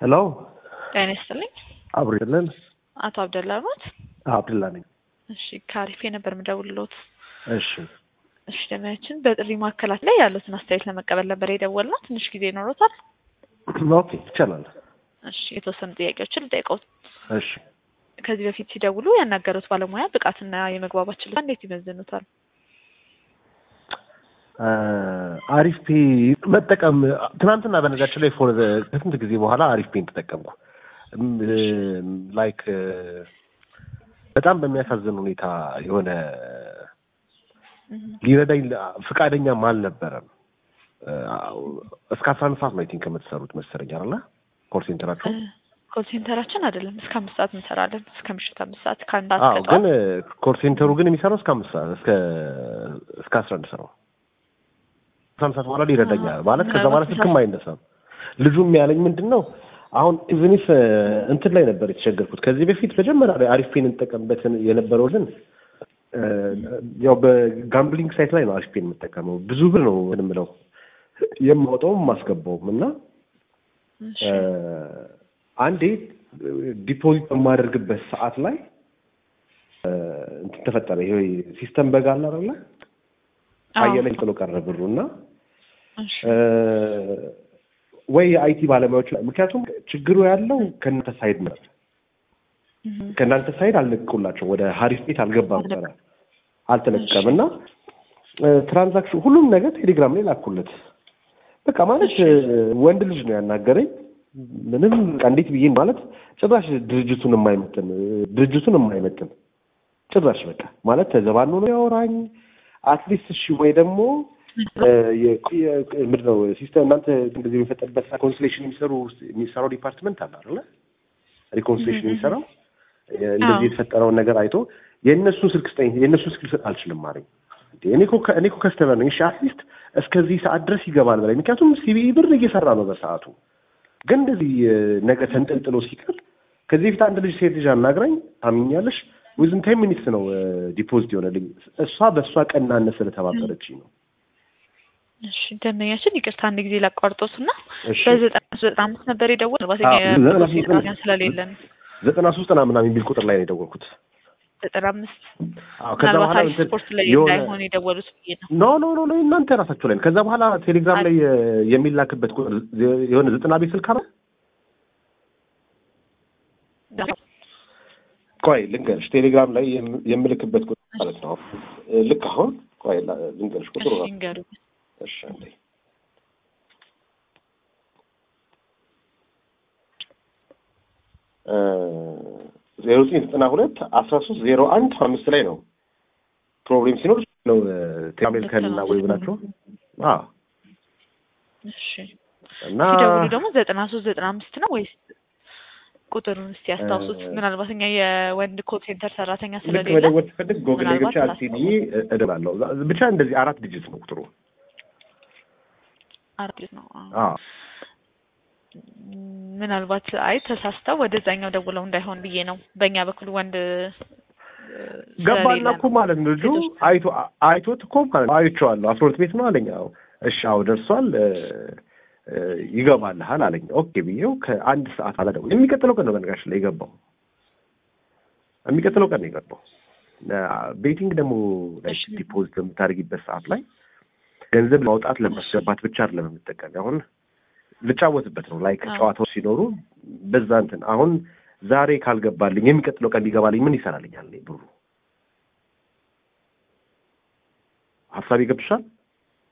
ሄሎ ጤና ይስጥልኝ። አብሮ ይደለን አቶ አብደላ ኖት? አብድላ ነኝ። እሺ ከአሪፌ ነበር የምደውልልዎት። እሺ እሺ ደሚያችን በጥሪ ማዕከላት ላይ ያሉትን አስተያየት ለመቀበል ነበር የደወልነው። ትንሽ ጊዜ ይኖሮታል? ኦኬ ይቻላል። እሺ የተወሰኑ ጥያቄዎችን ልጠይቅዎት። እሺ ከዚህ በፊት ሲደውሉ ያናገሩት ባለሙያ ብቃትና የመግባባት ችሎታ እንዴት ይመዝኑታል? አሪፍ ፔ መጠቀም ትናንትና በነገራችን ላይ ፎር ከስንት ጊዜ በኋላ አሪፍ ፔን ተጠቀምኩ። ላይክ በጣም በሚያሳዝን ሁኔታ የሆነ ሊረዳኝ ፍቃደኛም አልነበረም። እስከ አስራ አንድ ሰዓት ነው አይ ቲንክ የምትሰሩት መሰለኝ አይደለ? ኮል ሴንተራችሁ ኮል ሴንተራችን አይደለም እስከ አምስት ሰዓት እንሰራለን። እስከ ምሽት አምስት ሰዓት ከአንድ አዎ፣ ሰዓት ግን ኮል ሴንተሩ ግን የሚሰራው እስከ አምስት ሰዓት እስከ እስከ አስራ አንድ ሰዓት ነው። አስራ አንድ ሰዓት በኋላ ሊረዳኛል ማለት ከዛ በኋላ ስልክም አይነሳም። ልጁም ያለኝ ምንድን ነው አሁን ኢቭኒፍ እንትን ላይ ነበር የተቸገርኩት። ከዚህ በፊት መጀመሪያ ላይ አሪፍ ፔን እንጠቀምበትን የነበረው ግን ያው በጋምብሊንግ ሳይት ላይ ነው አሪፍ ፔን የምጠቀመው። ብዙ ብር ነው የምለው የማወጣውም የማስገባውም እና አንዴ ዲፖዚት በማደርግበት ሰዓት ላይ እንትን ተፈጠረ። ይሄ ሲስተም በግ አለ አይደለ? አየለኝ ጥሎ ቀረ ብሩ እና ወይ የአይቲ ባለሙያዎች ምክንያቱም ችግሩ ያለው ከእናንተ ሳይድ ነው። ከእናንተ ሳይድ አልለቀቁላቸው ወደ ሀሪፍ ቤት አልገባም ነበረ አልተለቀቀም እና ትራንዛክሽን ሁሉም ነገር ቴሌግራም ላይ ላኩለት። በቃ ማለት ወንድ ልጅ ነው ያናገረኝ። ምንም በቃ እንዴት ብዬ ማለት ጭራሽ ድርጅቱን የማይመጥን ድርጅቱን የማይመጥን ጭራሽ በቃ ማለት ተዘባኖ ነው ያወራኝ። አትሊስት እሺ ወይ ደግሞ ምንድን ነው ሲስተም እናንተ እንደዚህ የሚፈጠርበት ኮንስሌሽን የሚሰሩ የሚሰራው ዲፓርትመንት አለ አይደለ? ሪኮንስሌሽን የሚሰራው እንደዚህ የተፈጠረውን ነገር አይቶ የእነሱን ስልክ ስጠኝ፣ የእነሱን ስልክ ልሰጥ አልችልም አለኝ። እኔ እኮ ከስተመር ነኝ። እሺ አትሊስት እስከዚህ ሰዓት ድረስ ይገባል በላይ ምክንያቱም ሲቢኢ ብር እየሰራ ነው በሰዓቱ። ግን እንደዚህ ነገ ተንጠልጥሎ ሲቀር ከዚህ በፊት አንድ ልጅ ሴት ልጅ አናግራኝ ታምኛለሽ፣ ዊዝን ቴን ሚኒትስ ነው ዲፖዚት የሆነልኝ። እሷ በእሷ ቀናነት ስለተባበረችኝ ነው። እሺ ደንበኛችን ይቅርታ አንድ ጊዜ ላቋርጦት እና በዘጠና ዘጠና አምስት ነበር የደወል ስለሌለን ዘጠና ሶስት ና ምናምን የሚል ቁጥር ላይ ነው የደወልኩት። ዘጠና አምስት አዎ ከዛ በኋላ ምናልባት ስፖርት ላይ እንዳይሆን የደወሉት ብዬ ነው። ኖ ኖ ኖ ኖ እናንተ ራሳችሁ ላይ ነው። ከዛ በኋላ ቴሌግራም ላይ የሚላክበት ቁጥር የሆነ ዘጠና ቤት ስልክ አለ። ቆይ ልንገርሽ፣ ቴሌግራም ላይ የምልክበት ቁጥር ማለት ነው። ልክ አሁን ቆይ ልንገርሽ ቁጥሩ እሺ ንገሩ። እሺ አንዴ ዜሮ ዘጠኝ ዘጠና ሁለት አስራ ሶስት ዜሮ አንድ አምስት ላይ ነው ፕሮብሌም ሲኖር ነው ቴሌሜልከንና ወይ ብላችሁ አዎ እሺ እና ሲደውሉ ደግሞ ዘጠና ሶስት ዘጠና አምስት ነው ወይስ ቁጥሩን እስቲ ያስታውሱት። ምናልባት እኛ የወንድ ኮል ሴንተር ሰራተኛ ልክ ስለሌለ መደወል ስፈልግ ጎግል ላይ ምናልባት ገብቼ አልሲዲ እደላለሁ። ብቻ እንደዚህ አራት ዲጂት ነው ቁጥሩ። አራት ነው። አዎ። አዎ ምናልባት አይ ተሳስተው ወደዛኛው ደውለው እንዳይሆን ብዬ ነው። በእኛ በኩል ወንድ ገባና እኮ ማለት ነው ልጁ አይቶ አይቶት እኮ ማለት ነው አይቼዋለሁ። አስራ ሁለት ቤት ነው አለኝ። አዎ እሺ፣ አዎ ደርሷል ይገባልሃል አለኝ። ኦኬ ብዬው ከአንድ ሰዓት አላ ደውል የሚቀጥለው ቀን ነው በነገራችን ላይ የገባው የሚቀጥለው ቀን ነው የገባው። ቤቲንግ ደግሞ ላይክ ዲፖዚት በምታደርጊበት ሰዓት ላይ ገንዘብ ማውጣት ለማስገባት ብቻ አይደለም የምጠቀም አሁን ልጫወትበት ነው ላይክ ጨዋታዎች ሲኖሩ በዛ እንትን አሁን ዛሬ ካልገባልኝ የሚቀጥለው ቀን ቢገባልኝ ምን ይሰራልኛል? እኔ ብሩ ሀሳብ ይገብሻል።